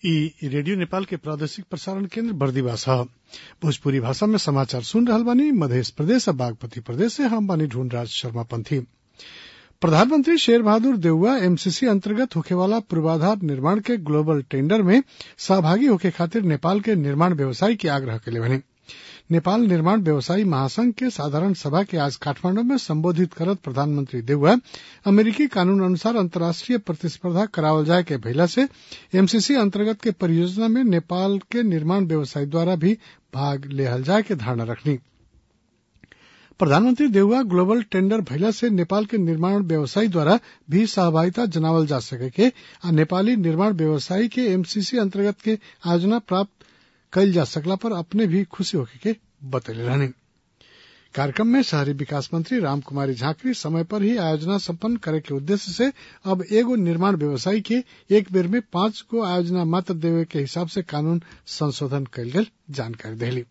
इ रेडियो नेपाल के प्रादेशिक प्रसारण केन्द्र बर्दिवास ह भोजपुरी भाषा में समाचार सुन रहल बानी मधेश प्रदेश आ बागमती प्रदेश से हम बानी ढूंढराज शर्मा पंथी प्रधानमंत्री शेर बहादुर देउवा एमसीसी अंतर्गत होखेवाला पूर्वाधार निर्माण के ग्लोबल टेंडर में सहभागी होखे खातिर नेपाल के निर्माण व्यवसायी के आग्रह कइले बानी नेपाल निर्माण व्यवसायी महासंघ के साधारण सभा के आज काठमांडू में संबोधित करत प्रधानमंत्री देउवा अमेरिकी कानून अनुसार अंतर्राष्ट्रीय प्रतिस्पर्धा करावल जाए के भइला से एमसीसी अंतर्गत के परियोजना में नेपाल के निर्माण व्यवसायी द्वारा भी भाग लेहल जाए के धारणा रखनी प्रधानमंत्री देउवा ग्लोबल टेंडर भइला से नेपाल के निर्माण व्यवसायी द्वारा भी सहभागिता जनावल जा सके के आ नेपाली निर्माण व्यवसायी के एमसीसी अंतर्गत के आयोजना प्राप्त कइल जा सकला पर अपने भी खुशी होखे के बतैले रहनी कार्यक्रम में शहरी विकास मंत्री रामकुमारी झांकरी समय पर ही आयोजना संपन्न करे के उद्देश्य से अब एगो निर्माण व्यवसायी के एक बेर में पांच गो आयोजना मात्र देवे के हिसाब से कानून संशोधन कइल गेल जानकारी देली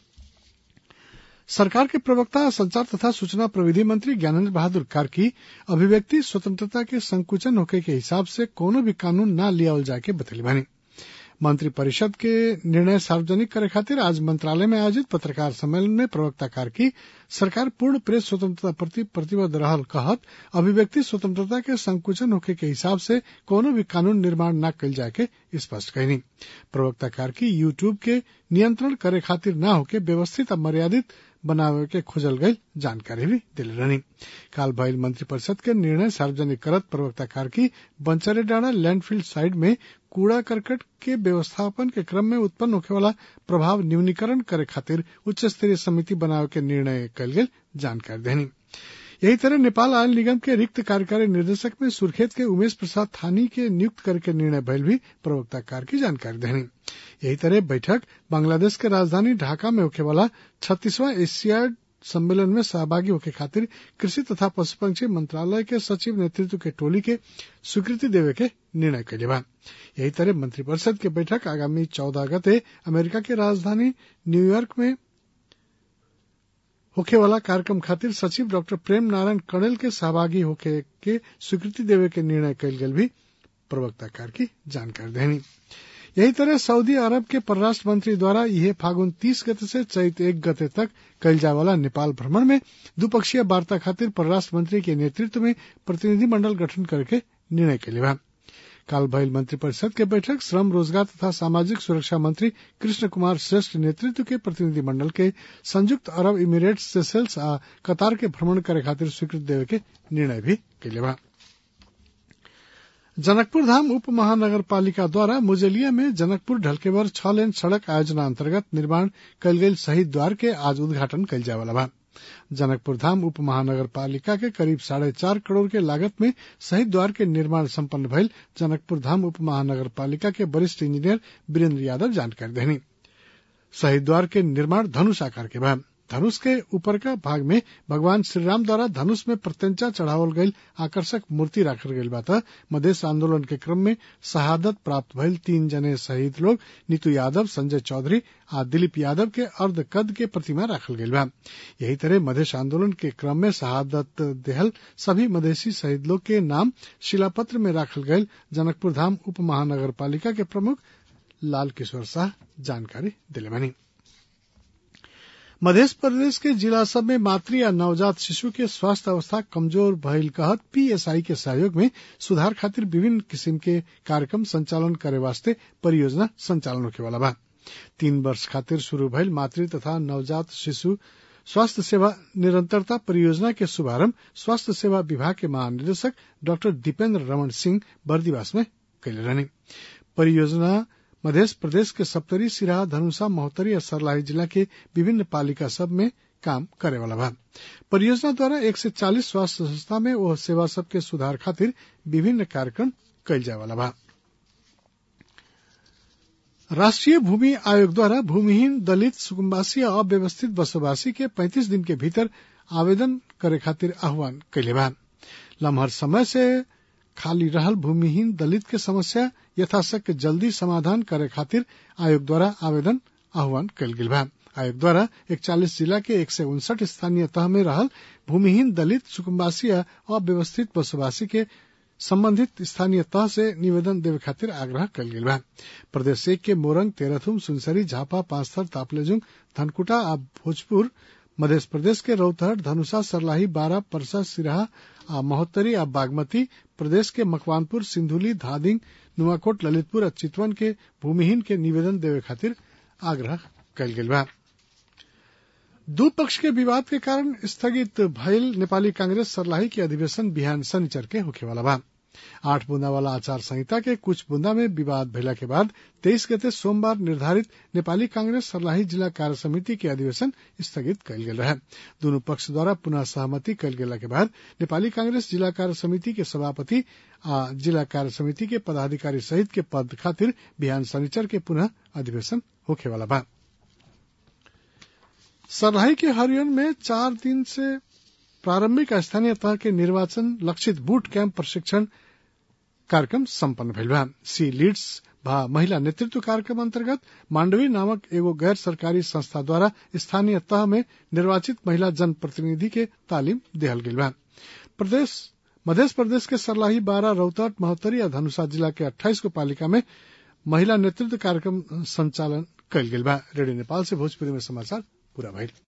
सरकार के प्रवक्ता संचार तथा सूचना प्रविधि मंत्री ज्ञानेन्द्र बहादुर कार्की अभिव्यक्ति स्वतंत्रता के संकुचन होके के हिसाब से कोनो भी कानून न लियावल जाके बतैली बानी मंत्री परिषद के निर्णय सार्वजनिक करे खातिर आज मंत्रालय में आयोजित पत्रकार सम्मेलन में प्रवक्ता कार्की सरकार पूर्ण प्रेस स्वतंत्रता प्रति प्रतिबद्ध रहल कहत अभिव्यक्ति स्वतंत्रता के संकुचन होखे के हिसाब से कोनो भी कानून निर्माण न कइल जाए के स्पष्ट कहनी प्रवक्ता कार्की यूट्यूब के नियंत्रण करे खातिर न होके व्यवस्थित आ मर्यादित बनावे के खोजल गई जानकारी भी दिले रहनी काल भइल मंत्रिपरिषद के निर्णय सार्वजनिक करत प्रवक्ता कार्की बंचरे डांडा लैंडफील्ड साइड में कूड़ा करकट के व्यवस्थापन के क्रम में उत्पन्न होखे वाला प्रभाव न्यूनीकरण करे खातिर उच्च स्तरीय समिति बनावे के निर्णय कल गेल जानकारी देनी यही तरह नेपाल आयल निगम के रिक्त कार्यकारी निर्देशक में सुर्खेत के उमेश प्रसाद थानी के नियुक्त करके निर्णय भइल भी प्रवक्ता कार की जानकारी देनी यही तरह बैठक बांग्लादेश के राजधानी ढाका में होखे वाला छत्तीसवां एशियाड सम्मेलन में सहभागी होके खातिर कृषि तथा पशुपक्षी मंत्रालय के सचिव नेतृत्व के टोली के स्वीकृति देवे के निर्णय कैले बा यही तरह मंत्रिपरिषद के बैठक आगामी चौदह गते अमेरिका के राजधानी न्यूयॉर्क में होखे वाला कार्यक्रम खातिर सचिव डॉक्टर प्रेम नारायण कणेल के सहभागी होके के स्वीकृति देवे के निर्णय कैल गेल भी प्रवक्ता कार की जानकारी देनी यही तरह सऊदी अरब के परराष्ट्र मंत्री द्वारा यह फागुन तीस गते से चैत एक गते तक कल जाए वाला नेपाल भ्रमण में द्विपक्षीय वार्ता खातिर परराष्ट्र मंत्री के नेतृत्व में प्रतिनिधि मंडल गठन करके निर्णय के लिए काल भइल मंत्रिपरिषद के बैठक श्रम रोजगार तथा सामाजिक सुरक्षा मंत्री कृष्ण कुमार श्रेष्ठ नेतृत्व के प्रतिनिधि मंडल के संयुक्त अरब इमिरेट्स सेसेल्स आ कतार के भ्रमण करे खातिर स्वीकृति देवे के निर्णय भी कैले बा जनकपुर धाम उप महानगर पालिका द्वारा मुजलिया में जनकपुर ढलकेवर छह लेन सड़क आयोजना अंतर्गत निर्माण कल गई शहीद द्वार के आज उद्घाटन कल जाए वाला बा जनकपुर धाम उप महानगर पालिका के करीब साढ़े चार करोड़ के लागत में शहीद द्वार के निर्माण संपन्न भइल जनकपुर धाम उप महानगर पालिका के वरिष्ठ इंजीनियर वीरेंद्र यादव जानकारी देनी शहीद द्वार के निर्माण धनुष आकार के बाद धनुष के ऊपर का भाग में भगवान श्रीराम द्वारा धनुष में प्रत्यंचा चढ़ावल गई आकर्षक मूर्ति राखल गई बात मधेश आंदोलन के क्रम में शहादत प्राप्त भइल तीन जने शहीद लोग नीतू यादव संजय चौधरी आ दिलीप यादव के अर्ध कद के प्रतिमा राखल गई बा यही तरह मधेश आंदोलन के क्रम में शहादत देहल सभी मधेसी शहीद लोग के नाम शिलापत्र में राखल गई जनकपुर धाम उप महानगर पालिका के प्रमुख लाल किशोर शाह जानकारी दिले बनी मध्य प्रदेश के जिला सब में मातृ या नवजात शिशु के स्वास्थ्य अवस्था कमजोर भइल कहत पीएसआई के सहयोग में सुधार खातिर विभिन्न किसिम के कार्यक्रम संचालन करे वास्ते परियोजना संचालन होखे वाला बा तीन वर्ष खातिर शुरू भइल मातृ तथा नवजात शिशु स्वास्थ्य सेवा निरंतरता परियोजना के शुभारंभ स्वास्थ्य सेवा विभाग के महानिदेशक डॉक्टर दीपेंद्र रमन सिंह बर्दिवास में कैले रहने परियोजना मध्य प्रदेश के सप्तरी सिराहा धनुषा महोत्तरी और सरलाही जिला के विभिन्न पालिका सब में काम करे वाला बा परियोजना द्वारा एक से चालीस स्वास्थ्य संस्था में वह सेवा सब के सुधार खातिर विभिन्न कार्यक्रम कैल जाए वाला बा राष्ट्रीय भूमि आयोग द्वारा भूमिहीन दलित सुकुम्बासी और अव्यवस्थित बसोबासी के 35 दिन के भीतर आवेदन करे खातिर आह्वान कैले बा लम्हर समय से खाली रहल भूमिहीन दलित के समस्या यथाशक्य जल्दी समाधान करे खातिर आयोग द्वारा आवेदन आह्वान कल गेल बा आयोग द्वारा इकचालीस जिला के एक सौ उनसठ स्थानीय तह में रहल भूमिहीन दलित सुकुम्बासी अव्यवस्थित बसोबासी के संबंधित स्थानीय तह से निवेदन देवे खातिर आग्रह कल गेल बा प्रदेश एक के मोरंग तेरथुम सुनसरी झापा पांचथर तापलेजुंग धनकुटा आ भोजपुर मध्य प्रदेश के रौतहट धनुषा सरलाही बारा परसा सिराहा आ महोत्तरी आ बागमती प्रदेश के मकवानपुर सिंधुली धादिंग नुआकोट ललितपुर आ चितवन के भूमिहीन के निवेदन देवे खातिर आग्रह कल गेल बा दू पक्ष के विवाद के कारण स्थगित भयल नेपाली कांग्रेस सरलाही के अधिवेशन बिहान शनिचर के होखेवाला बा आठ बूंदा वाला आचार संहिता के कुछ बूंदा में विवाद भइला के बाद तेईस गते सोमवार निर्धारित नेपाली कांग्रेस सरलाही जिला कार्य समिति के अधिवेशन स्थगित कयल गेल रहे दोनों पक्ष द्वारा पुनः सहमति कयल गेला के बाद नेपाली कांग्रेस जिला कार्य समिति के सभापति आ जिला कार्य समिति के पदाधिकारी सहित के पद खातिर बिहान शनिचर के पुनः अधिवेशन होखेवाला बा सरलाही के हरियन में चार दिन से प्रारंभिक स्थानीय तह के निर्वाचन लक्षित बूट कैंप प्रशिक्षण कार्यक्रम सम्पन्न भइल बा सी लीड्स भा महिला नेतृत्व कार्यक्रम अंतर्गत मांडवी नामक एगो गैर सरकारी संस्था द्वारा स्थानीय तह में निर्वाचित महिला जनप्रतिनिधि के तालीम देहल गेल बा प्रदेश मध्य प्रदेश के सरलाही बारह रौतहट महोत्तरी या धनुषा जिला के अट्ठाईस को पालिका में महिला नेतृत्व कार्यक्रम संचालन कयल गेल बा रेडियो नेपाल से भोजपुरी में समाचार पूरा भइल